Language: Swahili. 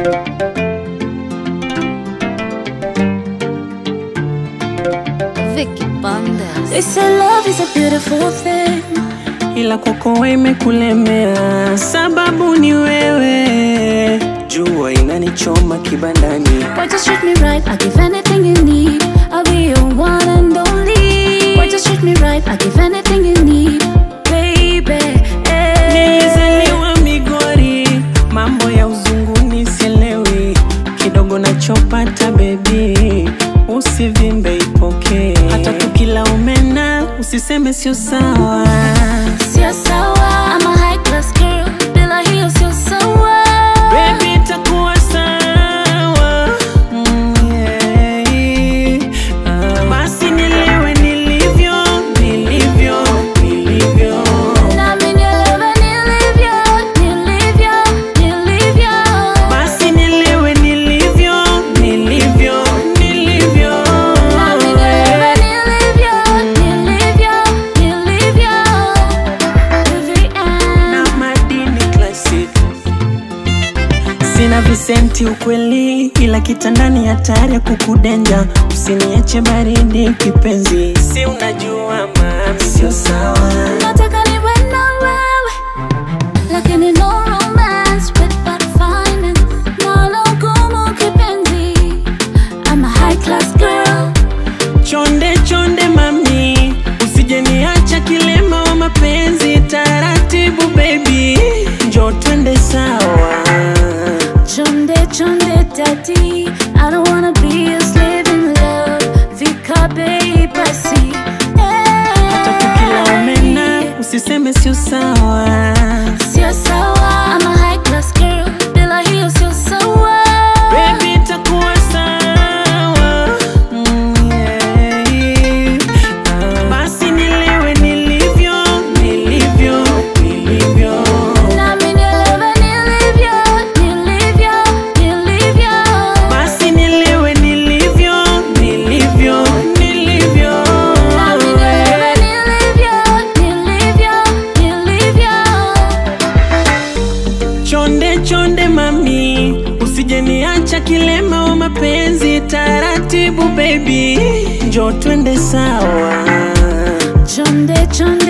Vicky Bandes. They say love is a beautiful thing. ila kwako wewe imekulemea, sababu ni wewe. Jua inanichoma kibandani, Why just treat me right? I give anything you need. I'll be your one and only. Why just treat me right? I give anything you need, baby. eh. nilizaliwa Migori, mambo ya uzunguni sielewi, kidogo nachopata bebi, usivimbe ipokee, hata tukila umena usiseme sio sawa. Sio sawa. I'm a high class girl. Bila hiyo sio sawa. Baby, itakuwa sawa. Mm, yeah. Ah, Basi nilewe nilivyo, nilivyo, nilivyo. Nami nielewe nilivyo, nilivyo, nilivyo. Basi nilewe nilivyo, nilivyo, nilivyo. Nami nielewe nilivyo, nilivyo, nilivyo. To the end. Na madini classic. Sina visenti ukweli, ila kitandani hatari ya kukudenja. Usiniache baridi kipenzi, si unajua mami, sio sawa. Nataka niwe na wewe, lakini no romance without finance. Nalo gumu kipenzi. I'm a high class girl. Chonde chonde mami, usije niacha kilema wa mapenzi. Taratibu baby, njo twende sawa. Chonde chonde daddy, I don't wanna be a slave in love. Vika bei basi. Hata tukila umena, usiseme sio sawa. Sio sawa. I'm a high class girl. Bila hiyo sio sawa. Baby, itakuwa sawa. Mm, yeah. Ah, Basi nilewe nilivyo, nilivyo, nilivyo. Nami nielewe nilivyo, nilivyo, nilivyo. Basi nilewe nilivyo, nilivyo, nilivyo. Nami nielewe nilivyo, nilivyo, nilivyo. Chonde chonde mami, usije niacha kilema wa mapenzi. Taratibu baby, njo twende sawa. Chonde chonde